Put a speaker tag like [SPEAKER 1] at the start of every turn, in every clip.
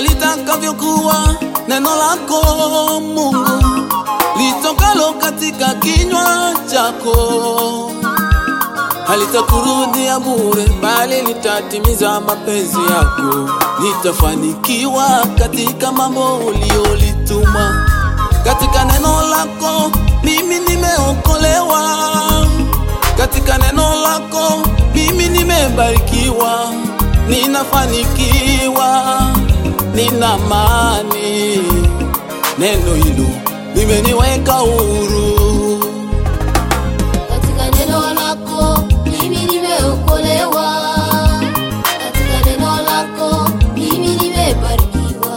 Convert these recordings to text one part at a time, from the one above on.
[SPEAKER 1] ndivyo litakavyokuwa neno lako Mungu litokalo katika kinywa chako, halitakurudia bure, bali litatimiza mapenzi yako. Litafanikiwa katika mambo uliolituma. Katika neno lako mimi nimeokolewa, katika neno lako mimi nimebarikiwa, ninafanikiwa, nina amani. Neno hilo limeniweka huru.
[SPEAKER 2] Katika neno lako mimi nimeokolewa, katika neno lako mimi nimebarikiwa,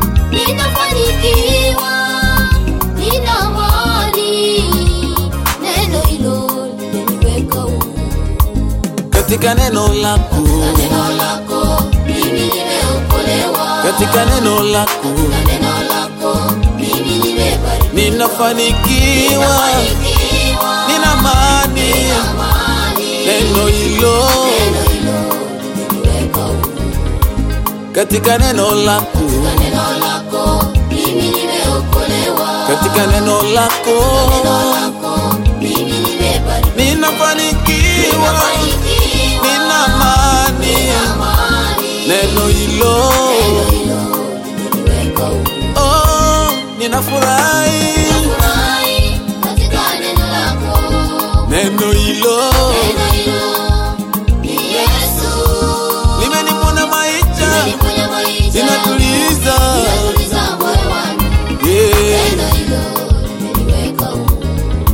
[SPEAKER 2] ninafanikiwa, nina amani. Neno hilo limeniweka huru.
[SPEAKER 1] Katika neno lako,
[SPEAKER 2] Katika neno lako mimi nimeokolewa,
[SPEAKER 1] katika neno lako
[SPEAKER 2] katika neno lako mimi nimebarikiwa,
[SPEAKER 1] ninafanikiwa,
[SPEAKER 2] ninafanikiwa,
[SPEAKER 1] nina amani.
[SPEAKER 2] amani.
[SPEAKER 1] Neno hilo
[SPEAKER 2] Neno hilo limeniweka huru.
[SPEAKER 1] katika neno lako,
[SPEAKER 2] Katika neno lako mimi nimeokolewa,
[SPEAKER 1] katika neno lako
[SPEAKER 2] neno lako mimi nimebarikiwa,
[SPEAKER 1] ninafanikiwa,
[SPEAKER 2] ninafanikiwa,
[SPEAKER 1] nina amani.
[SPEAKER 2] amani.
[SPEAKER 1] Neno hilo
[SPEAKER 2] Neno hilo limeniweka huru.
[SPEAKER 1] oh, ninafurahi.
[SPEAKER 2] Furahi katika neno lako,
[SPEAKER 1] Neno hilo
[SPEAKER 2] neno hilo ni Yesu.
[SPEAKER 1] limenipona maisha,
[SPEAKER 2] Limeniponya maisha,
[SPEAKER 1] linatuliza
[SPEAKER 2] linatuliza moyo wangu.
[SPEAKER 1] yeah.
[SPEAKER 2] Neno hilo limeniweka huru.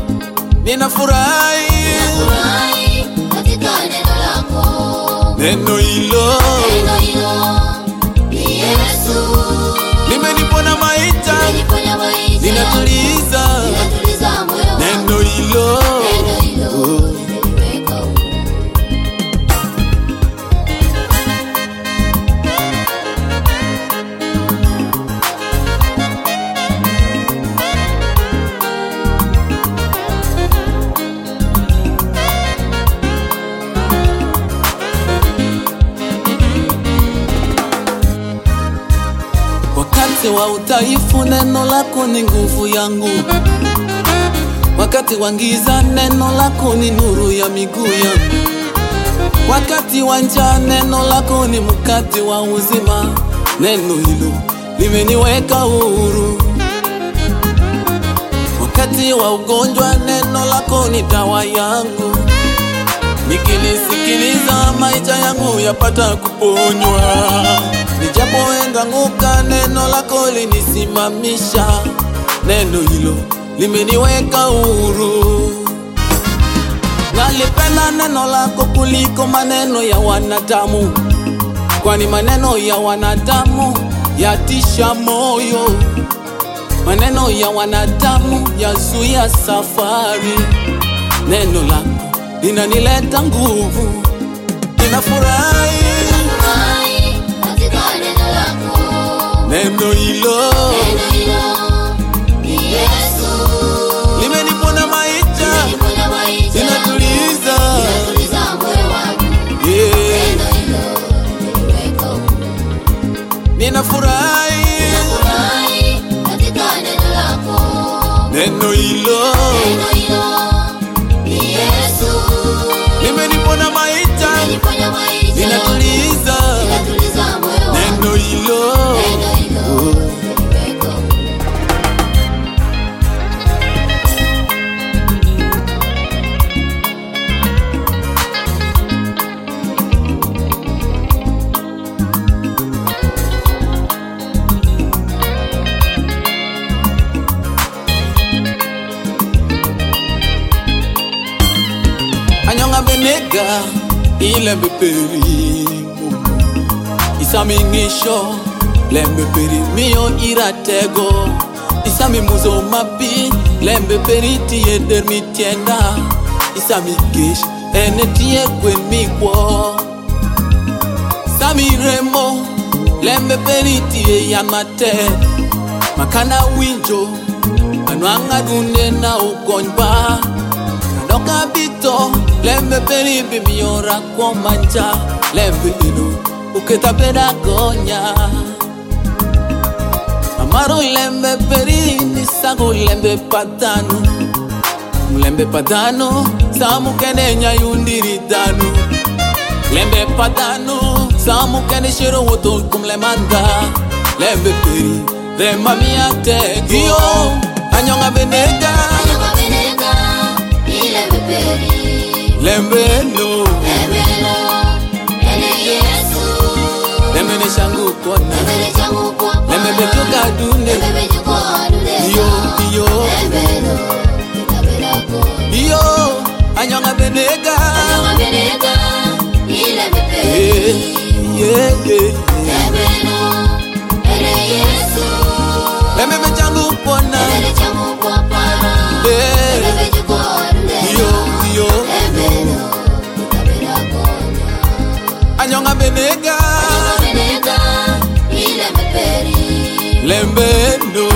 [SPEAKER 1] Ninafurahi
[SPEAKER 2] Furahi katika neno lako,
[SPEAKER 1] neno hilo
[SPEAKER 2] neno hilo ni Yesu.
[SPEAKER 1] limenipona maisha,
[SPEAKER 2] Limeniponya maisha,
[SPEAKER 1] linatuliza
[SPEAKER 2] linatuliza moyo wangu.
[SPEAKER 1] neno hilo
[SPEAKER 2] Neno hilo limeniweka huru.
[SPEAKER 1] Wakati wa udhaifu, neno lako ni nguvu yangu. Wakati wa giza, neno lako ni nuru ya miguu yangu. Wakati wa njaa, neno lako ni mkate wa uzima. Neno hilo limeniweka huru. Wakati wa ugonjwa, neno lako ni dawa yangu. Nikilisikiliza maisha yangu yapata kuponywa. Nijapoenda nguka, neno lako linisimamisha. Neno hilo limeniweka huru. Nalipenda neno lako kuliko maneno ya wanadamu, kwani maneno ya wanadamu yatisha moyo. Maneno ya wanadamu yazuia safari. Neno lako linanileta nguvu, ninafurahi.
[SPEAKER 2] Furahi katika neno lako,
[SPEAKER 1] Neno hilo
[SPEAKER 2] neno hilo ni Yesu.
[SPEAKER 1] limenipona maisha,
[SPEAKER 2] Limeniponya maisha,
[SPEAKER 1] linatuliza
[SPEAKER 2] linatuliza moyo wangu.
[SPEAKER 1] yeah.
[SPEAKER 2] Neno hilo limeniweka huru.
[SPEAKER 1] Ninafurahi
[SPEAKER 2] Furahi katika neno lako,
[SPEAKER 1] neno hilo
[SPEAKER 2] neno hilo ni Yesu.
[SPEAKER 1] limenipona maisha,
[SPEAKER 2] Limeniponya maisha,
[SPEAKER 1] linatuliza
[SPEAKER 2] linatuliza moyo wangu.
[SPEAKER 1] neno hilo
[SPEAKER 2] Neno hilo limeniweka huru.
[SPEAKER 1] anyonga benega ilembe peri isamingisho lembe peri miyo iratego isami muzo mapi lembe peri tiye der mitienda isami gish ene tiye kwen mikwo sami remo lembe peri tiye yan matek makana winjo anwang'a dunde na ukonyba Doka bito lembe peri bimiora kwa manja lembe ino uketa beda gonya Amaro lembe peri ni sago lembe patanu Mlembe patanu samu kene nyayundiri danu Lembe patanu samu kene shiro woto kumle manda Lembe peri de mamia tego Iyo anyonga benega
[SPEAKER 2] Anyonga benega, ile beperi.
[SPEAKER 1] Lembe no
[SPEAKER 2] Lemelo, ele Yesu.
[SPEAKER 1] Lembe ne shangu kona
[SPEAKER 2] Lemele changu kwa kwa.
[SPEAKER 1] Lembe betuka dune
[SPEAKER 2] Lembe juko aduleza.
[SPEAKER 1] Iyo iyo
[SPEAKER 2] Lembelo, itabela kona.
[SPEAKER 1] iyo anyonga benega
[SPEAKER 2] Anyonga benega, ile
[SPEAKER 1] Eh,
[SPEAKER 2] beperi.
[SPEAKER 1] yeah, yeah.
[SPEAKER 2] Lembelo, ele Yesu.
[SPEAKER 1] Lembe bechangu kona
[SPEAKER 2] Lemele changu kwa kwa.
[SPEAKER 1] Eh,
[SPEAKER 2] Lembe juko aduleza.
[SPEAKER 1] iyo iyo
[SPEAKER 2] Lembelo, itabela kona.
[SPEAKER 1] anyonga benega
[SPEAKER 2] Anyonga benega, ile beperi.
[SPEAKER 1] Lembe no